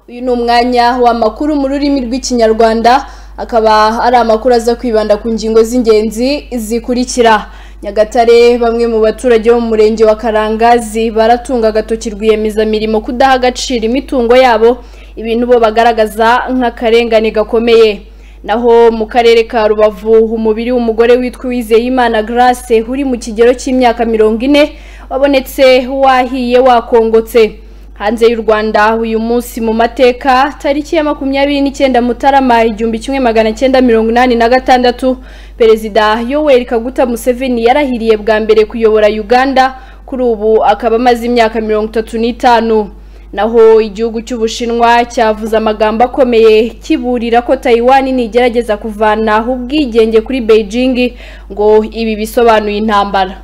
uyu ni umwanya w'amakuru mu rurimi rw'ikinyarwanda akaba ari amakuru aza kwibanda ku ngingo z'ingenzi zikurikira nyagatare bamwe mu baturage bo mu murenge wa karangazi baratunga agatoki rwiyemezamirimo kudaha agaciro imitungo yabo ibintu bo bagaragaza nk'akarengane gakomeye naho mu karere ka rubavu umubiri w'umugore witwa uwizeyimana grace uri mu kigero cy'imyaka mirongo ine wabonetse wahiye wakongotse hanze y'u rwanda uyu munsi mu mateka tariki ya makumyabiri n'icyenda mutarama igihumbi kimwe magana cyenda mirongo inani na gatandatu perezida yoweri kaguta museveni yarahiriye bwa mbere kuyobora uganda kuri ubu akaba amaze imyaka mirongo itatu n'itanu naho igihugu cy'ubushinwa cyavuze amagambo akomeye kiburira ko Taiwan nigerageza kuvanaho ubwigenge kuri Beijing ngo ibi bisobanuye intambara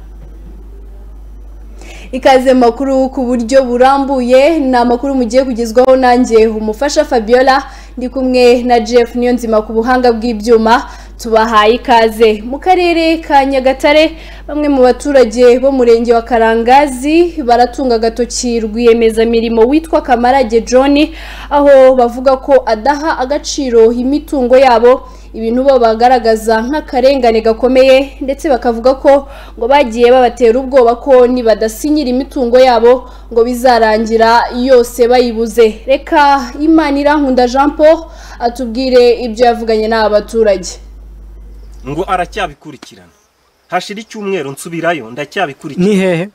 ikaze mu makuru ku buryo burambuye ni amakuru mugiye kugezwaho nanjye umufasha Fabiola ndi kumwe na Jeff Niyonzima ku buhanga bw'ibyuma tubahaye ikaze mu karere ka Nyagatare bamwe mu baturage bo murenge wa Karangazi baratunga agatoki rwiyemezamirimo witwa Kamarage John aho bavuga ko adaha agaciro imitungo yabo ibintu bo bagaragaza nk'akarengane gakomeye ndetse bakavuga ko ngo bagiye babatera ubwoba ko nibadasinyira imitungo yabo ngo bizarangira yose bayibuze reka imana irankunda jean paul atubwire ibyo yavuganye n'aba baturage ngo aracyabikurikirana hashira icyumweru nsubirayo ndacyabikurikirana ni hehe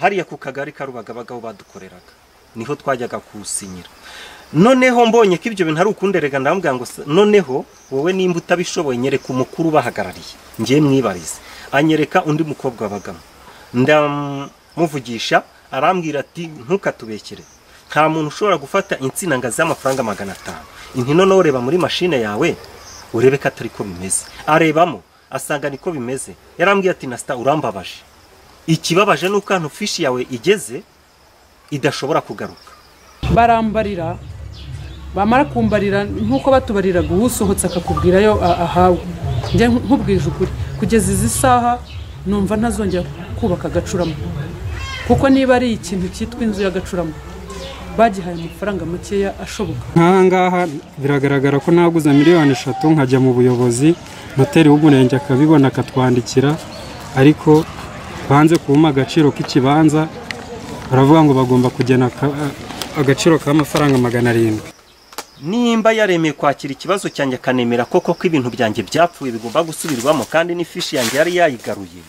hariya ku kagari ka Rubagabaga aho badukoreraga niho twajyaga kuwusinyira noneho mbonye ko ibyo bintu ari ukunderega ndamubwira ngo se- noneho wowe nimba utabishoboye nyereka umukuru ubahagarariye ngiye mwibarize anyereka undi mukobwa wabagamo ndamuvugisha arambwira ati ntukatubekere nta muntu ushobora gufata insina ngo azihe amafaranga magana atanu inti noneho reba muri mashine yawe urebe ko atari ko bimeze arebamo asanga niko bimeze yarambwiye ati nasita urambabaje ikibabaje ni uko hano fishi yawe igeze idashobora kugaruka barambarira bamara kumbarira nk'uko batubariraga uwusohotse akakubwirayo a- ahawe njye nkubwije ukuri kugeza izi saha numva ntazongera kubaka agacurama kuko niba ari ikintu cyitwa inzu y'agacurama bagihaye amafaranga makeya ashoboka nk'aha ngaha biragaragara ko naguze miliyoni eshatu nkajya mu buyobozi noteri w'umurenge akabibona akatwandikira ariko banze kubuma agaciro k'ikibanza baravuga ngo bagomba kugena aka- agaciro k'amafaranga magana arindwi nimba yaremeye kwakira ikibazo cyanjye akanemera koko ko ibintu byanjye byapfuye bigomba gusubirwamo kandi n'ifishi yanjye yari yayigaruye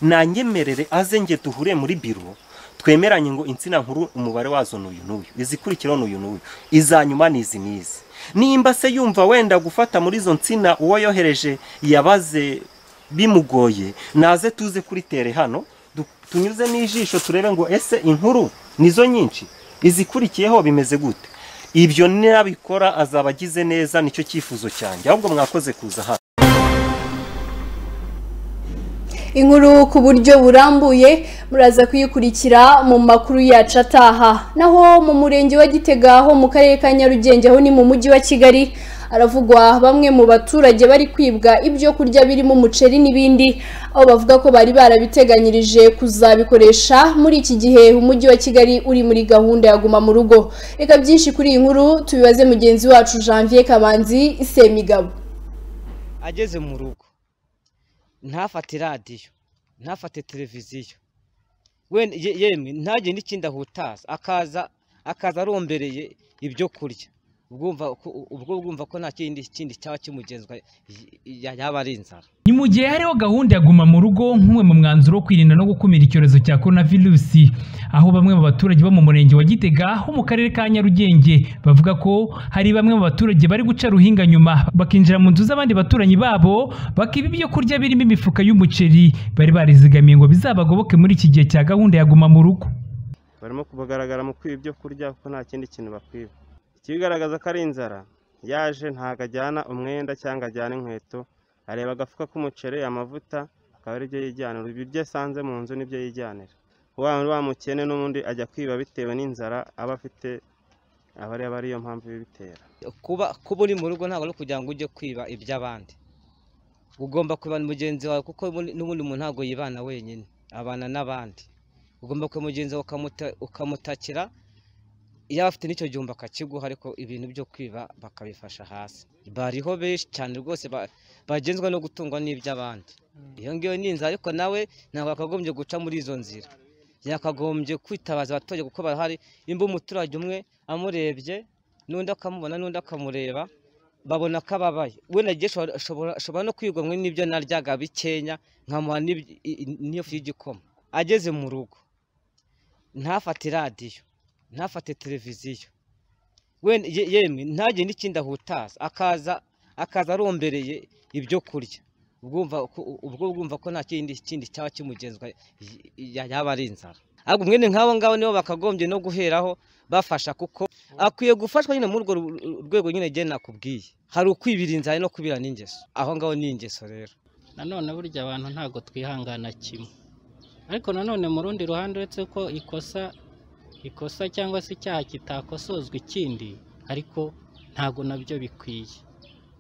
nanyemerere aze nge duhure muri biro twemeranye ngo insina nkuru umubare wazo ni uyu n'uyu izikurikiraho ni uyu n'uyu izanyuma ni izi n'izi nimba se yumva wenda gufata muri izo nsina uwo yohereje yabaze bimugoye naze tuze kuri tere hano du- tunyuze n'ijisho turebe ngo ese inkuru nizo nyinshi izikurikiyeho bimeze gute ibyo nabikora azaba agize neza nicyo cyifuzo cyanjye ahubwo mwakoze kuza hano inkuru ku buryo burambuye muraza kuyikurikira mu makuru yacu ataha naho mu murenge wa gitega ho mu karere ka nyarugenge ho ni mu mujyi wa kigali haravugwa bamwe mu baturage bari kwibwa ibyo kurya birimo umuceri n'ibindi aho bavuga ko bari barabiteganyirije kuzabikoresha muri iki gihe umujyi wa kigali uri muri gahunda ya guma mu rugo reka byinshi kuri iyi nkuru tubibaze mugenzi wacu janvier kamanzi semigabo ageze mu rugo ntafate radiyo ntafate televiziyo wenda ye- yemwe ntagire n'ikindi ahutaza akaza akaza arombereye ibyo kurya ubwumva ko- ubwo bwumva ko nta kindi kindi cyaba kimugenzwa y- y- yaba ari inzara ni mu gihe hariho gahunda ya guma mu rugo nk'umwe mu mwanzuro wo kwirinda no gukumira icyorezo cya korona virusi aho bamwe mu baturage bo mu murenge wa gitega ho mu karere ka nyarugenge bavuga ko hari bamwe mu baturage bari guca ruhinga nyuma bakinjira mu nzu z'abandi baturanyi babo bakiba ibyo kurya birimo imifuka y'umuceri bari barizigamiye ngo bizabagoboke muri iki gihe cya gahunda ya guma mu rugo barimo kubagaragara mu kwiba ibyo kurya kuko nta kindi kintu bakwiba ikibigaragaza ko ari inzara yaje ntabwo ajyana umwenda cyangwa ajyana inkweto areba agafuka k'umuceri amavuta akaba aribyo yijyanira ibiryo asanze mu nzu nibyo yijyanira wa wa mukene n'ubundi ajya kwiba bitewe n'inzara aba afite aba ari aba ariyo mpamvu ibitera kuba kuba uri mu rugo ntabwo ari kugira ngo ujye kwiba iby'abandi ugomba kubana mugenzi wawe kuko n'ubundi n'ubundi umuntu ntabwo yibana wenyine abana n'abandi ugomba kuba mugenzi wawe ukamuta- ukamutakira yaba afite n'icyo gihumbi akakiguha ariko ibintu byo kwiba bakabifasha hasi bariho benshi cyane rwose ba- bagenzwa no gutungwa n'iby'abandi iyo ngiyo ni inzara ariko nawe ntabwo yakagombye guca muri izo nzira yakagombye kwitabaza abaturage kuko barahari nimba umuturage umwe amurebye n'undi akamubona n'undi akamureba babona ko ababaye we nagiye ashobora no kwigomwa n'ibyo naryaga bikenya nkamuha n'ibyo- i- i- n'iyo fu y'igikoma ageze mu rugo ntafate radiyo ntafate televiziyo wenda ye- yemwe ntagire n'ikindi ahutaza akaza akaza arombereye ibyo kurya ubwumva ko- ubwo bwumva ko nta kindi kindi cyaba kimugenzwa y- y- yaba ari inzara ahubwo mwene nk'abo ngabo nibo bakagombye no guheraho bafasha kuko akwiye gufashwa nyine muri urwo ru- ru- rwego nyine njye nakubwiye hari ukwibira inzara no kwibirana ingeso aho ngaho ni ingeso rero nanone burya abantu ntabwo twihangana kimwe ariko nanone mu rundi ruhande uretse ko ikosa ikosa cyangwa se icyaha kitakosozwa ikindi ariko ntabwo nabyo bikwiye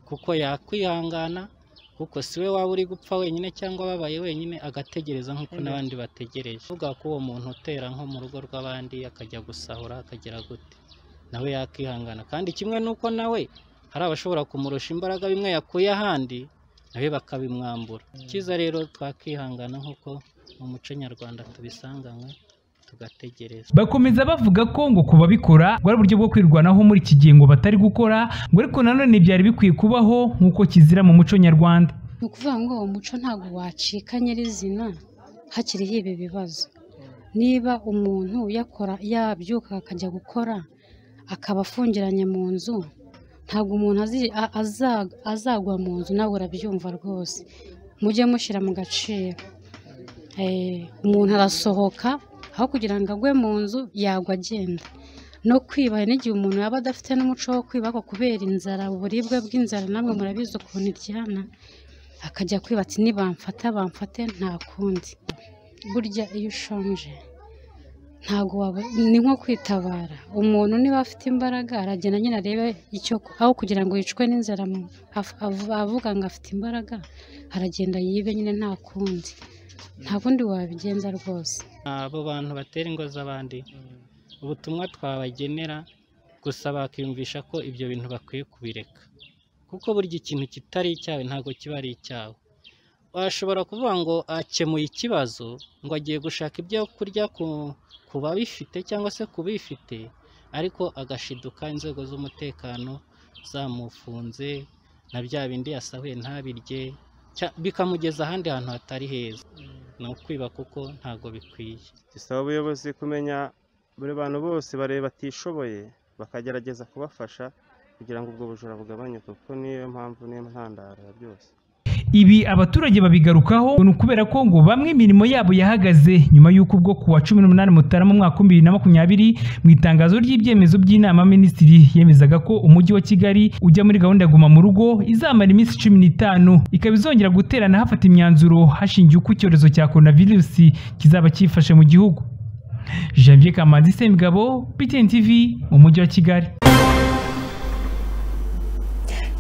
kuko yakwihangana kuko si we waba uri gupfa wenyine cyangwa ababaye wenyine agategereza nk'uko n'abandi bategereje uvuga ko uwo muntu utera nko mu rugo rw'abandi akajya gusahura akagira gute nawe yakihangana kandi kimwe n'uko nawe hari abashobora kumurusha imbaraga bimwe yakuye ahandi nawe bakabimwambura icyiza rero twakihangana nk'uko mu muco nyarwanda tubisanganywe tugategereza bakomeza bavuga ko ngo kubabikora ngo ari uburyo bwo kwirwanaho muri iki gihe ngo batari gukora ngo ariko nanone byari bikwiye kubaho nk'uko kizira mu muco nyarwanda ni ukuvuga ngo uwo muco ntabwo wacika nyirizina hakiriho ibi bibazo niba umuntu yakora yabyuka akajya gukora akaba afungiranye mu nzu ntabwo umuntu azi- a- aza- azagwa mu nzu nawe urabyumva rwose mujye mushyira mu gaciro Eh, umuntu arasohoka aho kugira ngo agwe mu nzu yagwa agenda no kwiba hari n'igihe umuntu yaba adafite n'umuco wo kwiba ariko kubera inzara uburibwe bw'inzara namwe murabizi ukuntu iryana akajya kwiba ati nibamfata bamfate nta kundi burya iyo ushonje ntabwo waba ni nko kwitabara umuntu niba afite imbaraga aragenda nyine arebe icyo aho kugira ngo yicwe n'inzara mu- af- av- avuga ngo afite imbaraga aragenda yibe nyine nta kundi nta kundi wabigenza rwose abo bantu batera ingo z'abandi ubutumwa twabagenera gusa bakiyumvisha ko ibyo bintu bakwiye kubireka kuko burya ikintu kitari icyawe ntabwo kiba ari icyawe washobora kuvuga ngo akemuye ikibazo ngo agiye gushaka ibyo kurya ku, ku babifite cyangwa se ku bifite ariko agashiduka inzego z'umutekano zamufunze na bya bindi yasahuye ntabirye cya- bikamugeza ahandi hantu hatari heza ni ukwiba kuko ntabwo bikwiye gisaba ubuyobozi kumenya buri bantu bose bareba batishoboye bakagerageza kubafasha kugira ngo ubwo bujura bugabanyuke kuko niyo mpamvu niyo ntandaro ya byose ibi abaturage babigarukaho ngo ni ukubera ko ngo bamwe imirimo yabo yahagaze nyuma y'uko ubwo ku wa cumi n'umunani mutarama umwaka bibiri na makumyabiri mu itangazo ry'ibyemezo by'inama minisitiri yemezaga ko umujyi wa kigali ujya muri gahunda ya guma mu rugo izamara iminsi cumi n'itanu ikaba izongera guterana hafata imyanzuro hashingiwe uko icyorezo cya coronavirusi kizaba cyifashe mu gihugu janvier kamanzi semugabo btn tv mu mujyi wa kigali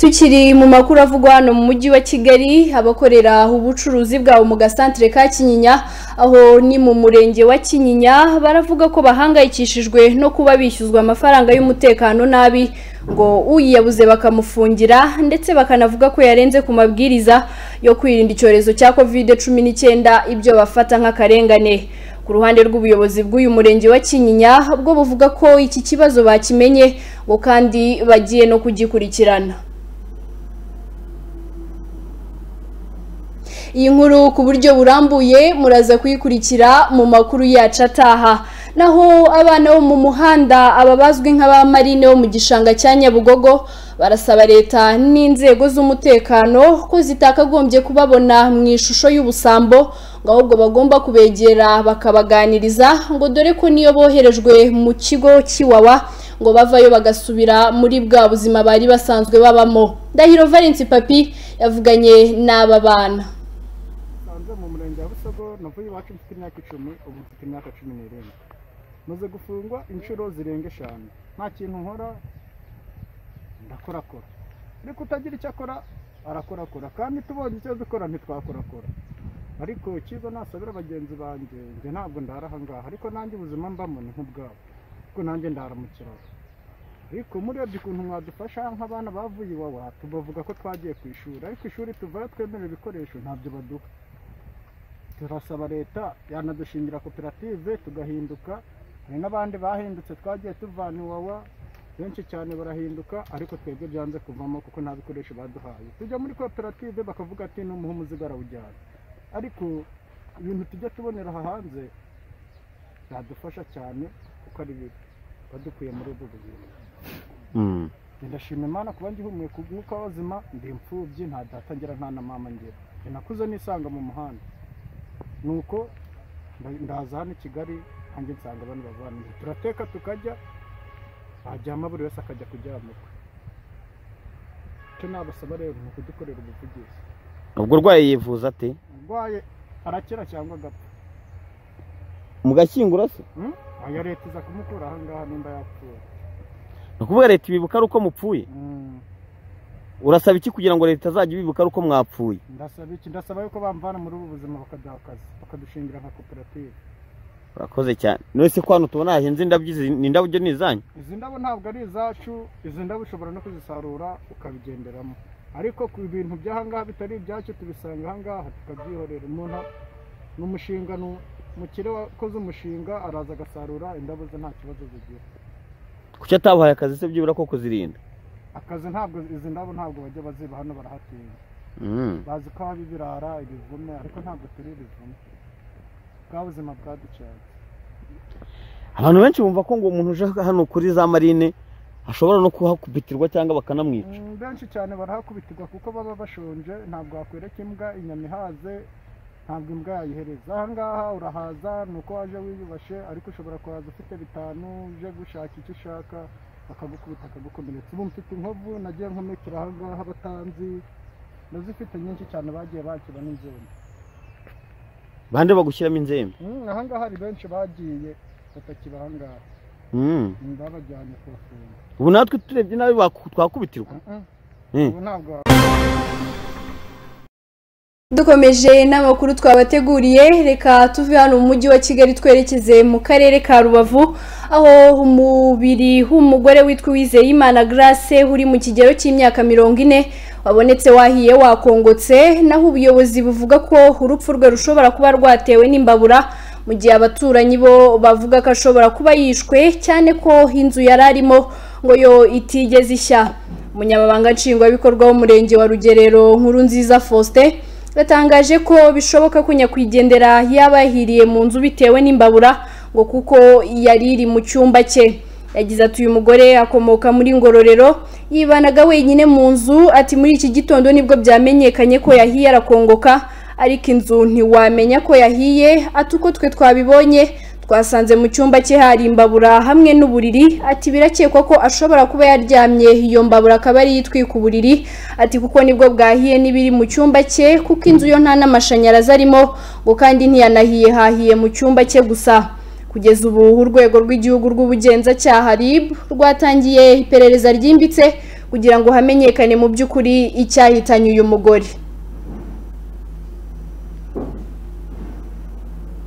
tukiri mu makuru avugwa hano mu mujyi wa kigali abakorera ubucuruzi bwabo mu gasantere ka kinyinya aho ni mu murenge wa kinyinya baravuga ko bahangayikishijwe no kuba bishyuzwa amafaranga y'umutekano nabi ngo uyiyabuze bakamufungira ndetse bakanavuga ko yarenze ku mabwiriza yo kwirinda icyorezo cya covid cumi n'icyenda ibyo bafata nk'akarengane ku ruhande rw'ubuyobozi bw'uyu murenge wa kinyinya bwo buvuga ko iki kibazo bakimenye ngo kandi bagiye no kugikurikirana iyi nkuru ku buryo burambuye muraza kuyikurikira mu makuru yacu ataha naho abana bo mu muhanda aba bazwi nk'abamarine bo mu gishanga cya nyabugogo barasaba leta n'inzego z'umutekano ko zitakagombye kubabona mu ishusho y'ubusambo ngo ahubwo bagomba kubegera bakabaganiriza ngo dore ko niyo boherejwe mu kigo cy'iwawa ngo bavayo bagasubira muri bwa buzima bari basanzwe babamo ndahiro valence papi yavuganye n'aba bana nsanze mu murenge wa busogo navuye iwacu mfite imyaka icumi ubu mfite imyaka cumi n'irindwi maze gufungwa inshuro zirenga eshanu nta kintu nkora ndakorakora ariko utagira icyo akora arakorakora kandi tubonye icyo dukora ntitwakorakora ariko icyiza nasabira bagenzi banjye njye ntabwo ndara ahangaha ariko nanjye ubuzima mbamo ni nk'ubwabo kuko nanjye ndaharamukira ariko murebye ukuntu mwadufasha nk'abana bavuye iwawa tubavuga ko twagiye ku ishuri ariko ishuri tuvayo twemera ibikoresho ntabyo baduha turasaba leta yanadushingira koperative tugahinduka hari n'abandi bahindutse twagiye tuvana iwawa benshi cyane barahinduka ariko twebwe byanze kuvamo kuko nta bikoresho baduhaye tujya muri koperative bakavuga ati n'umuha umuzigo arawujyana ariko ibintu tujya tubonera aha hanze byadufasha cyane kuko ari bibi badukuye muri ubwo buzima ndashima imana kuba ngihumeka umwuka w'ubuzima ndi imfubyi nta data ngira nta na mama ngira njye nakuze nisanga mu muhanda nuko nda- ndaza hano i kigali hanjye nsanga abantu bavanira turateka tukajya hajyamo buri wese akajya kuryama kwe icyo nabasaba rero ni ukudukorera ubuvugizi ubwo urwaye yivuza ate urwaye arakira cyangwa agapfa mu gashyingura se Hmm? aya leta iza kumukura aha ngaha nimba yapfuye ni ukuvuga leta ibibuka ari uko mupfuye urasaba iki kugira ngo leta izajya ibibuka ari uko mwapfuye ndasaba iki ndasaba yuko bamvana muri ubu buzima bakaduha akazi bakadushingira nka koperative urakoze cyane none se ko hano tubona hahinze indabyo izi ni indabyo ni izanyu izi ndabo ntabwo ari izacu izi ndabo ushobora no kuzisarura ukabigenderamo ariko ku bintu by'ahangaha bitari ibyacu tubisanga ahangaha tukabyihorera umuntu ni umushinga ni umukire wakoze umushinga araza agasarura indabo ze nta kibazo zigira kuki atabuhaye akazi se byibura ko kuzirinda akazi ntabwo izi ndabo ntabwo bajya baziba hano barahatinya Mm. bazi ko haba ibirara ibivume ariko ntabwo turi ibivume bwa buzima bwaducanye abantu benshi bumva ko ngo umuntu uje hano kuri za marine ashobora no kuhakubitirwa cyangwa bakanamwica Mm, benshi cyane barahakubitirwa kuko baba bashonje ntabwo wakwereka imbwa inyama ihaze ntabwo imbwa yayihereza ahangaha urahaza ni uko waje wiyubashe ariko ushobora kuhaza ufite bitanu uje gushaka icyo ushaka bakagukubita akagukomeretsa ubu mfite inkovu nagiye nkomekera ahangaha abatanzi ndazifite nyinshi cyane bagiye bakira n'inzembe bande bagushyiramo inzembe Mm, ahangaha hari benshi bagiye batakiba ahangaha Mm. Mm, babajyanye kubafunga ubu natwe turebye nabi baku- twakubitirwa Mm. Mm. ubu ntabwo dukomeje n'amakuru twabateguriye reka tuve hano mu mujyi wa kigali twerekeze mu karere ka rubavu aho umubiri w'umugore witwa uwizeyimana grace uri mu kigero cy'imyaka mirongo ine wabonetse wahiye wakongotse naho ubuyobozi buvuga ko urupfu rwe rushobora kuba rwatewe n'imbabura mu gihe abaturanyi bo bavuga ko ashobora kuba yishwe cyane ko inzu yari arimo ngo yo itigeze ishya umunyamabanga nshingwabikorwa w'umurenge wa rugerero nkuru nziza faustin batangaje ko bishoboka ko nyakwigendera yaba yahiriye mu nzu bitewe n'imbabura ngo kuko yari iri mu cyumba cye yagize ati uyu mugore akomoka muri ngororero yibanaga wenyine mu nzu ati muri iki gitondo nibwo byamenyekanye ko yahiye arakongoka ariko inzu ntiwamenya ko yahiye ati uko twe twabibonye twasanze mu cyumba cye hari imbabura hamwe n'uburiri ati birakekwa ko ashobora kuba yaryamye iyo mbabura akaba ari yitwika uburiri ati kuko nibwo bwahiye n'ibiri mu cyumba cye kuko inzu yo nta n'amashanyarazi arimo ngo kandi ntiyanahiye hahiye mu cyumba cye gusa kugeza ubu urwego rw'igihugu rw'ubugenzacyaha RIB rwatangiye iperereza ryimbitse kugira ngo hamenyekane mu by'ukuri icyahitanye uyu mugore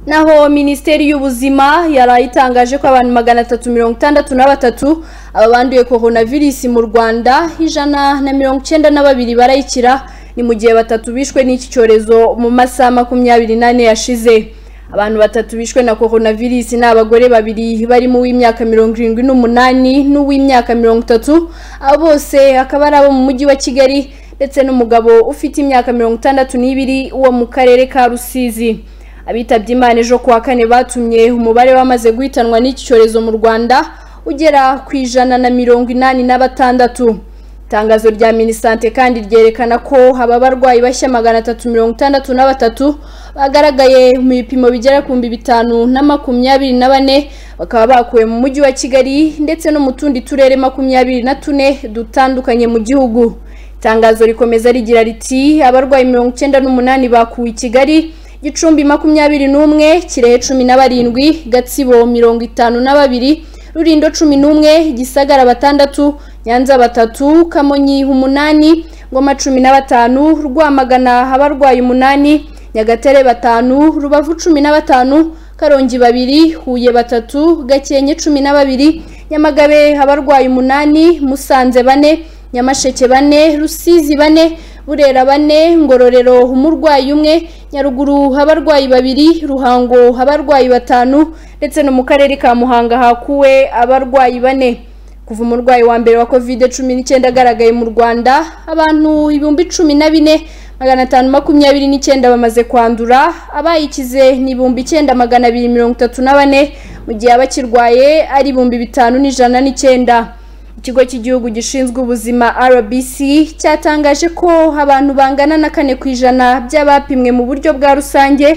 naho minisiteri y'ubuzima yari itangaje ko abantu magana atatu mirongo itandatu na batatu abanduye coronavirus mu rwanda ijana na mirongo icyenda na babiri barayikira ni mu gihe batatu bishwe n'iki cyorezo mu masaha makumyabiri n'ane yashize abantu batatu bishwe na coronavirus ni abagore babiri barimo uw'imyaka mirongo irindwi n'umunani n'uw'imyaka mirongo itatu abo bose akaba ari abo mu mujyi wa kigali ndetse n'umugabo ufite imyaka mirongo itandatu n'ibiri wo mu karere ka rusizi abitabye imana ejo kuwa kane batumye umubare wamaze guhitanwa n'iki cyorezo mu rwanda ugera ku ijana na mirongo inani na batandatu itangazo rya minisante kandi ryerekana ko aba barwayi bashya magana atatu mirongo itandatu na batatu bagaragaye mu bipimo bigera ku bihumbi bitanu na makumyabiri na bane bakaba bakuwe mu mujyi wa kigali ndetse no mu tundi turere makumyabiri na tune dutandukanye mu gihugu itangazo rikomeza rigira riti abarwayi mirongo icyenda n'umunani bakuwe i kigali gicumbi makumyabiri n'umwe kirehe cumi na barindwi gatsibo mirongo itanu na babiri rurindo cumi n'umwe gisagara batandatu nyanza batatu kamonyi umunani ngoma cumi na batanu rwamagana abarwayi umunani nyagatare batanu rubavu cumi na batanu karongi babiri huye batatu gakenke cumi na babiri nyamagabe abarwayi umunani musanze bane nyamasheke bane rusizi bane burera bane ngororero umurwayi umwe nyaruguru abarwayi babiri ruhango abarwayi batanu ndetse no mu karere ka muhanga hakuwe abarwayi bane kuva umurwayi wa mbere wa kovide cumi n'icyenda agaragaye mu rwanda abantu ibihumbi cumi na bine magana atanu makumyabiri n'icyenda bamaze kwandura abayikize ni ibihumbi icyenda magana abiri mirongo itatu na bane mu gihe abakirwaye ari ibihumbi bitanu n'ijana n'icyenda ikigo cy'igihugu gishinzwe ubuzima rbc cyatangaje ko abantu bangana na kane ku ijana by'abapimwe mu buryo bwa rusange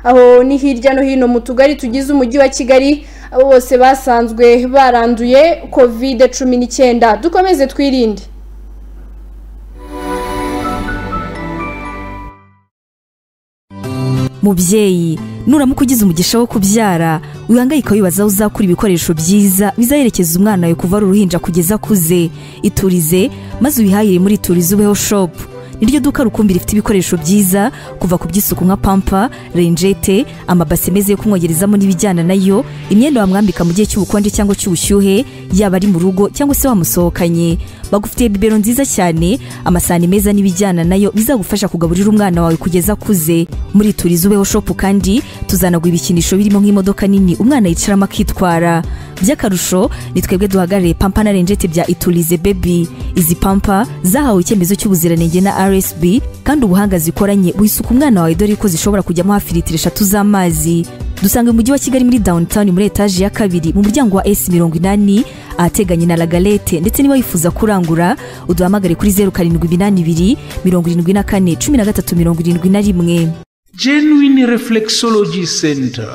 aho ni hirya no hino mu tugari tugize umujyi wa kigali abo bose basanzwe baranduye kovide cumi n'icyenda dukomeze twirinde mubyeyi nuramuka ugize umugisha wo kubyara wihangayika wibaza aho uzakura ibikoresho byiza bizaherekeza umwana wawe kuva ari uruhinja kugeza akuze iturize maze uyihahire muri iturize ubeho shopu niryo duka rukumbi rifite ibikoresho byiza kuva ku by'isuku nka pampa renjete amabase meza yo kumwogerezamo n'ibijyana nayo imyenda wamwambika mu gihe cy'ubukonje cyangwa cy'ubushyuhe yaba ari mu rugo cyangwa se wamusohokanye bagufitiye bibero nziza cyane amasahani meza n'ibijyana nayo bizagufasha kugaburira umwana wawe kugeza akuze muri turizi ubeho shopu kandi tuzanagwa ibikinisho birimo nk'imodoka nini umwana yicaramo akitwara by'akarusho ni twebwe duhagarariye pampa na renjete bya iturize bebi izi pampa zahawe icyemezo cy'ubuziranenge na rsb kandi ubuhanga zikoranye wisuka umwana wawe dore ko zishobora kujyamo hafi litiro eshatu z'amazi dusanga mu mujyi wa kigali muri downtown muri etaje ya kabiri mu muryango wa s mirongo inani ahateganye na lagalete ndetse niba wifuza kurangura uduhamagare kuri zeru karindwi iminani ibiri mirongo irindwi na kane cumi na gatatu mirongo irindwi na rimwe genuine reflexology center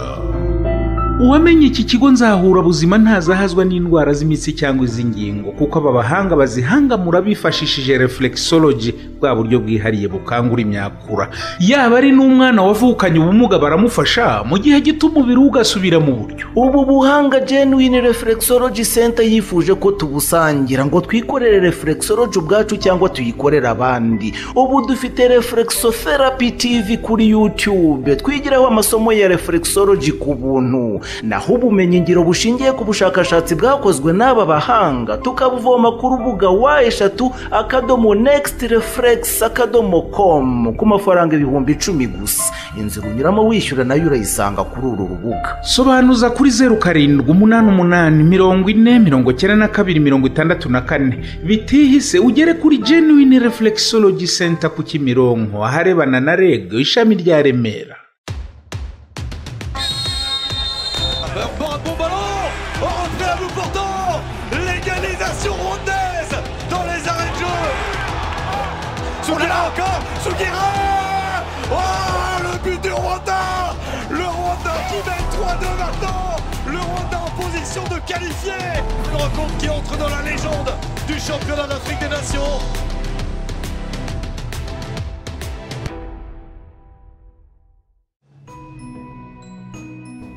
uwamenye iki kigo nzahura buzima ntazahazwa n'indwara z'imitsi cyangwa iz'ingingo kuko aba bahanga bazihangamura bifashishije reflexology bwa buryo bwihariye bukangura imyakura yaba ari n'umwana wavukanye ubumuga baramufasha mu gihe gito umubiri we ugasubira mu buryo ubu buhanga genuine reflexology center yifuje ko tubusangira ngo twikorere reflexology ubwacu cyangwa tuyikorere abandi ubu dufite reflexotherapy tv kuri youtube twigiraho amasomo ya reflexology ku buntu naho ubumenyingiro bushingiye ku bushakashatsi bwakozwe n'aba bahanga tukabuvoma ku rubuga wa eshatu akadomo nekisiti refuregisi akadomo komu ku mafaranga ibihumbi icumi gusa inzira unyuramo wishyura nayo urayisanga kuri uru rubuga sobanuza kuri zeru karindwi umunani umunani mirongo ine mirongo cyenda na kabiri mirongo itandatu na kane bitihise ugere kuri genuine reflexology center ku kimironko aharebana na reg ishami rya remera de qualifier Une rencontre qui entre dans la légende du championnat d'Afrique des Nations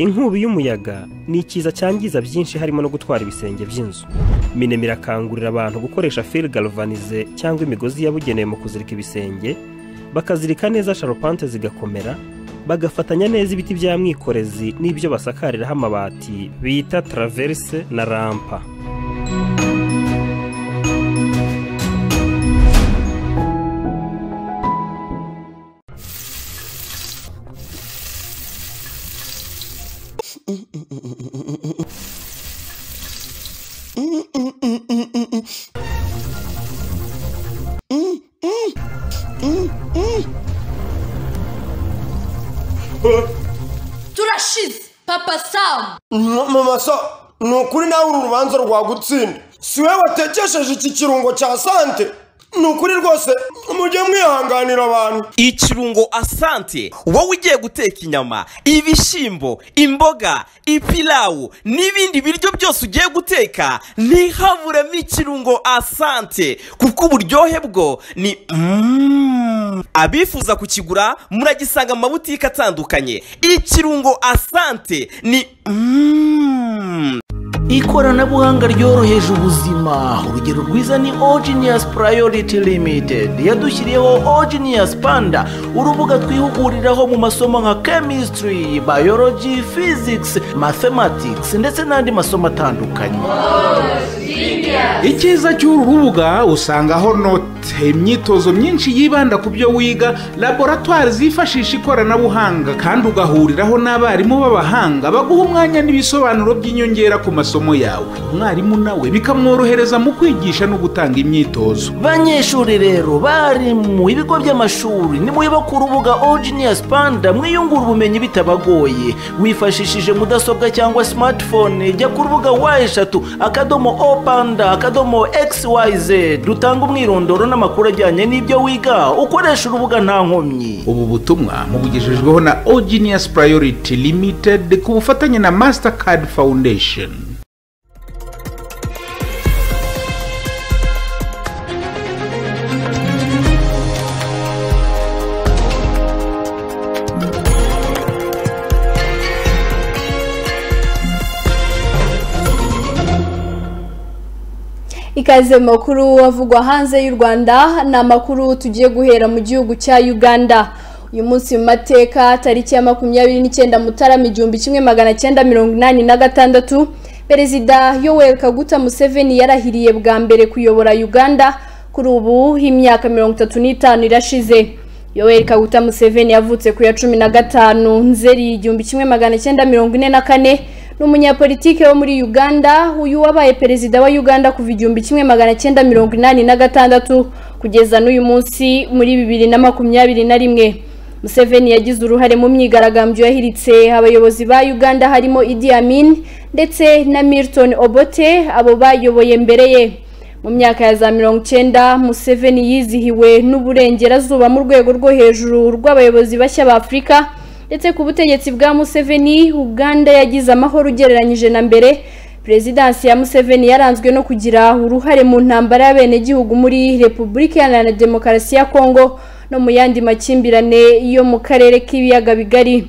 inkubi y'umuyaga ni ikiza cyangiza byinshi harimo no gutwara ibisenge by'inzu minema irakangurira abantu gukoresha fil galvanize cyangwa imigozi yabugenewe mu kuzirika ibisenge bakazirika neza sharupante zigakomera bagafatanya neza ibiti bya mwikorezi n'ibyo basakariraho amabati bita taraverise na rampa turashize papa samu mama sa ni ukuri nawe uru rubanza rwagutsinda si we watekesheje iki kirungo cya sante ni ukuri rwose mujye mwihanganira abantu ikirungo asante wowe ugiye guteka inyama ibishyimbo imboga ipilawu n'ibindi biryo byose ugiye guteka ntihaburemo ikirungo asante kuko uburyohe bwo ni Mm. abifuza kukigura muragisanga mu mabutike atandukanye ikirungo asante ni Mm. ikoranabuhanga ryoroheje ubuzima urugero rwiza ni ogenius priority limited yadushyiriyeho ogenius panda urubuga twihuguriraho mu masomo nka chemistry biology physics mathematics ndetse n'andi masomo atandukanye icyiza cy'uru rubuga usangaho note imyitozo myinshi yibanda ku byo wiga laboratwari zifashisha ikoranabuhanga kandi ugahuriraho n'abarimu b'abahanga baguha umwanya n'ibisobanuro by'inyongera ku masomo yawe umwarimu nawe bikamworohereza mu kwigisha no gutanga imyitozo banyeshuri rero bari mu bigo by'amashuri nimwiba ku rubuga ogenius panda mwiyungura ubumenyi bitabagoye wifashishije mudasobwa cyangwa smartphone jya ku rubuga wa eshatu akadomo o panda akadomo xyz dutanga umwirondoro n'amakuru ajyanye n'ibyo wiga ukoresha urubuga nta nkomyi ubu butumwa mubugejejweho na ogenius priority limited ku bufatanye na mastercard foundation ikaze mu makuru avugwa hanze y'u rwanda ni amakuru tugiye guhera mu gihugu cya uganda uyu munsi mu mateka tariki ya makumyabiri n'icyenda mutarama igihumbi kimwe magana cyenda mirongo inani na gatandatu perezida yoweri kaguta museveni yarahiriye bwa mbere kuyobora uganda kuri ubu h'imyaka mirongo itatu n'itanu irashize yoweri kaguta museveni yavutse ku ya cumi na gatanu nzeri igihumbi kimwe magana cyenda mirongo ine na kane ni umunyapolitike wo muri uganda uyu wabaye perezida wa uganda kuva igihumbi kimwe magana cyenda mirongo inani na gatandatu kugeza n'uyu munsi muri bibiri na makumyabiri na rimwe museveni yagize uruhare mu myigaragambyo yahiritse abayobozi ba uganda harimo idi amin ndetse na milton obote abo bayoboye mbere ye mu myaka ya za mirongo icyenda museveni yizihiwe n'uburengerazuba mu rwego rwo hejuru rw'abayobozi bashya ba afurika ndetse ku butegetsi bwa museveni uganda yagize amahoro ugereranyije na mbere perezidansi ya museveni yaranzwe no kugira uruhare mu ntambara y'abenegihugu muri repubulika iharanira demokarasi ya kongo no mu yandi makimbirane yo mu karere k'ibiyaga bigari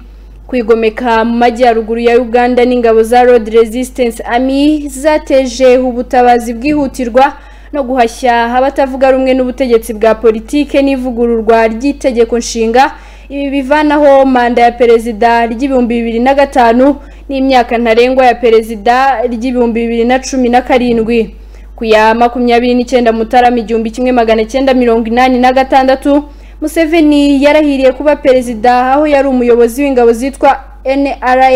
kwigomeka mu majyaruguru ya uganda n'ingabo za road resistance army zateje ubutabazi bwihutirwa no guhashya abatavuga rumwe n'ubutegetsi bwa politike n'ivugururwa ry'itegeko nshinga ibi bivanaho manda ya perezida ry'ibihumbi bibiri na gatanu n'imyaka ntarengwa ya perezida ry'ibihumbi bibiri na cumi na karindwi ku ya makumyabiri n'icyenda mutarama igihumbi kimwe magana cyenda mirongo inani na gatandatu museveni yarahiriye kuba perezida aho yari umuyobozi w'ingabo zitwa nra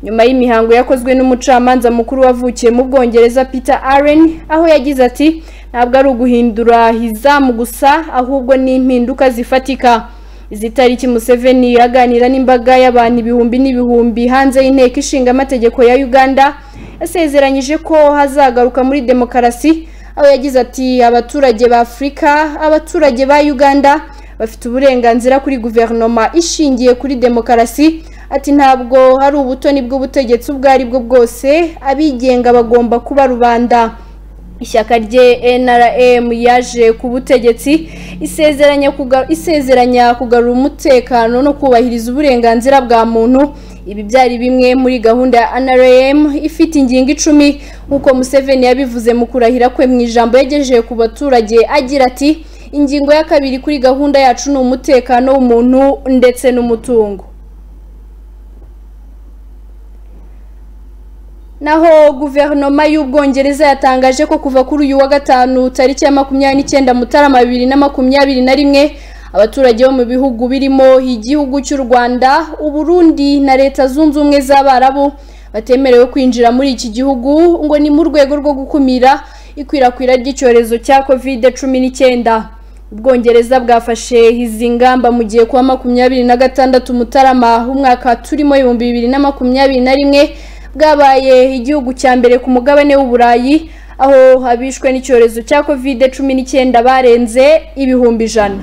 nyuma y'imihango yakozwe n'umucamanza mukuru wavukiye mu bwongereza peter aren aho yagize ati ntabwo ari uguhindura izamu gusa ahubwo ni impinduka zifatika izi tariki museveni aganira n'imbaga y'abantu ibihumbi n'ibihumbi hanze y'inteko ishinga amategeko ya uganda yasezeranyije ko hazagaruka muri demokarasi aho yagize ati abaturage ba afurika abaturage ba uganda bafite uburenganzira kuri guverinoma ishingiye kuri demokarasi ati ntabwo hari ubutoni bw'ubutegetsi ubwo ari bwo bwose abigenga bagomba kuba rubanda ishyaka rye nrm yaje ku butegetsi isezeranya kugarura umutekano no kubahiriza uburenganzira bwa muntu ibi byari bimwe muri gahunda ya nrm ifite ingingo icumi nk'uko museveni yabivuze mu kurahira kwe mu ijambo yagejeje ku baturage agira ati ingingo ya kabiri kuri gahunda yacu ni umutekano w'umuntu ndetse n'umutungo naho guverinoma y'ubwongereza yatangaje ko kuva kuri uyu wa gatanu tariki ya makumyabiri n'icyenda mutarama bibiri na makumyabiri na rimwe abaturage bo mu bihugu birimo igihugu cy'u rwanda uburundi na leta zunze ubumwe z'abarabu batemerewe kwinjira muri iki gihugu ngo ni mu rwego rwo gukumira ikwirakwira ry'icyorezo cya kovide cumi n'icyenda ubwongereza bwafashe izi ngamba mu gihe kuwa makumyabiri na gatandatu mutarama umwaka turimo ibihumbi bibiri na makumyabiri na rimwe bwabaye igihugu cya mbere ku mugabane w'uburayi aho abishwe n'icyorezo cya kovide cumi n'icyenda barenze ibihumbi ijana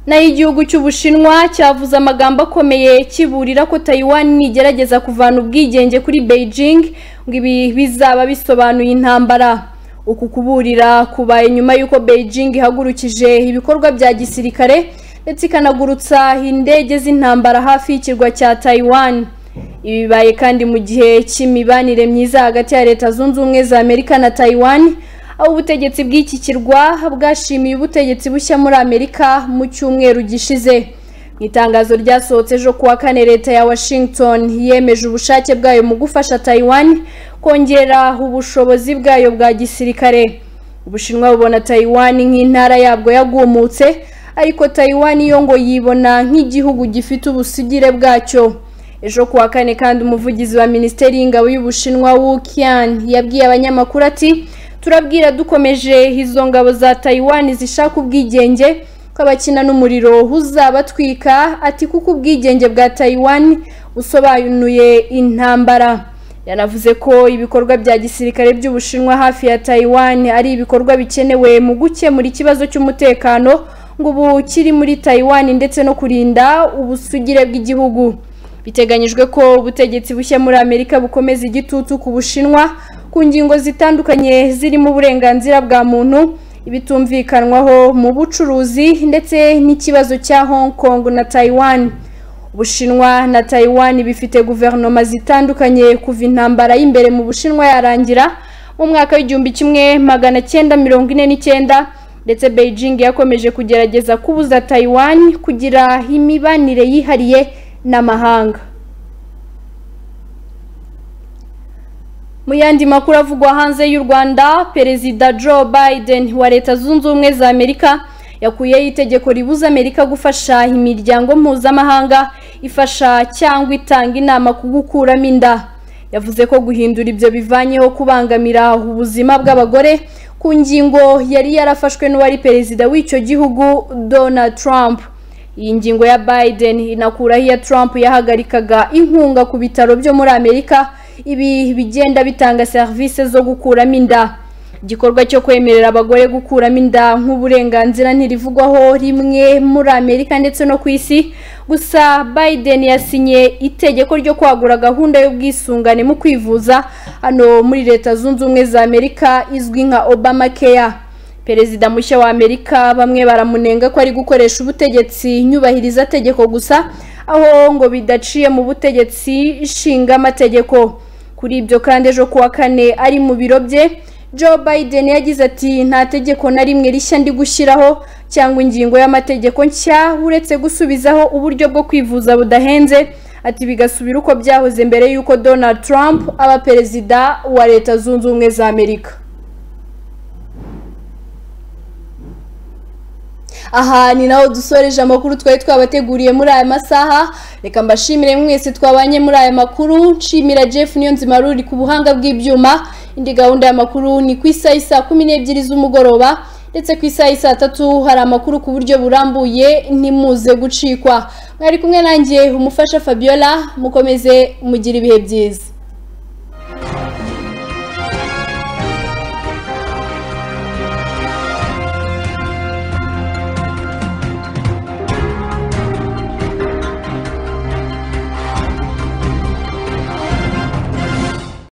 naho igihugu cy'ubushinwa cyavuze amagambo akomeye kiburira ko Taiwan igerageza kuvana ubwigenge kuri Beijing ngo ibi bizaba bisobanuye intambara uku kuburira kubaye nyuma y'uko Beijing ihagurukije ibikorwa bya gisirikare ndetse ikanagurutsa indege z'intambara hafi y'ikirwa cya taiwan ibi bibaye kandi mu gihe cy'imibanire myiza hagati ya leta zunze ubumwe za amerika na tayiwani aho ubutegetsi bw'iki kirwa bwashimiye ubutegetsi bushya muri amerika mu cyumweru gishize mu itangazo ryasohotse ejo kuwa kane leta ya washington yemeje ubushake bwayo mu gufasha tayiwani kongera ubushobozi bwayo bwa gisirikare ubushinwa bubona tayiwani nk'intara yabwo yagumutse ariko tayiwani yo ngo yibona nk'igihugu gifite ubusugire bwacyo ejo kuwa kane kandi umuvugizi wa minisiteri y'ingabo y'ubushinwa Wu Qian yabwiye abanyamakuru ati turabwira dukomeje izo ngabo za tayiwani zishaka ubwigenge ko abakina n'umuriro uzabatwika ati kuko ubwigenge bwa tayiwani busobanuye intambara yanavuze ko ibikorwa bya gisirikare by'ubushinwa hafi ya tayiwani ari ibikorwa bikenewe mu gukemura ikibazo cy'umutekano ngo ubu kiri muri tayiwani ndetse no kurinda ubusugire bw'igihugu biteganyijwe ko ubutegetsi bushya muri amerika bukomeza igitutu ku bushinwa ku ngingo zitandukanye zirimo uburenganzira bwa muntu ibitumvikanwaho mu bucuruzi ndetse n'ikibazo cya hong kong na tayiwani ubushinwa na tayiwani bifite guverinoma zitandukanye kuva intambara y'imbere mu bushinwa yarangira mu mwaka w'igihumbi kimwe magana cyenda mirongo ine n'icyenda ndetse beijing yakomeje kugerageza kubuza tayiwani kugira imibanire yihariye n'amahanga mu yandi makuru avugwa hanze y'u rwanda perezida joe biden wa leta zunze ubumwe za amerika yakuyeho itegeko ribuza amerika gufasha imiryango mpuzamahanga ifasha cyangwa itanga inama ku gukuramo inda yavuze ko guhindura ibyo bivanyeho kubangamira ubuzima bw'abagore ku ngingo yari yarafashwe n'uwari perezida w'icyo gihugu donald trump iyi ngingo ya biden inakuraho iya trump yahagarikaga inkunga ku bitaro byo muri amerika ibi bigenda bitanga serivisi zo gukuramo inda igikorwa cyo kwemerera abagore gukuramo inda nk'uburenganzira ntirivugwaho rimwe muri amerika ndetse no ku isi gusa biden yasinye itegeko ryo kwagura gahunda y'ubwisungane mu kwivuza hano muri leta zunze ubumwe za amerika izwi nka obama keya perezida mushya wa amerika bamwe baramunenga ko ari gukoresha ubutegetsi nyubahiriza tegeko gusa aho ngo bidaciye mu butegetsi nshinga amategeko kuri ibyo kandi ejo kuwa kane ari mu biro bye joe biden yagize ati nta tegeko na rimwe rishya ndi gushyiraho cyangwa ingingo y'amategeko nshya uretse gusubizaho uburyo bwo kwivuza budahenze ati bigasubira uko byahoze mbere y'uko donald trump aba perezida wa leta zunze ubumwe za amerika aha ni naho dusoreje amakuru twari twabateguriye muri aya masaha reka mbashimire mwese twabanye muri aya makuru nshimira jeff niyonzima ruri ku buhanga bw'ibyuma indi gahunda y'amakuru ni ku isaha isaa kumi n'ebyiri z'umugoroba ndetse ku isaha saa tatu hari amakuru ku buryo burambuye ntimuze gucikwa mwari kumwe nanjye umufasha fabiola mukomeze mugire ibihe byiza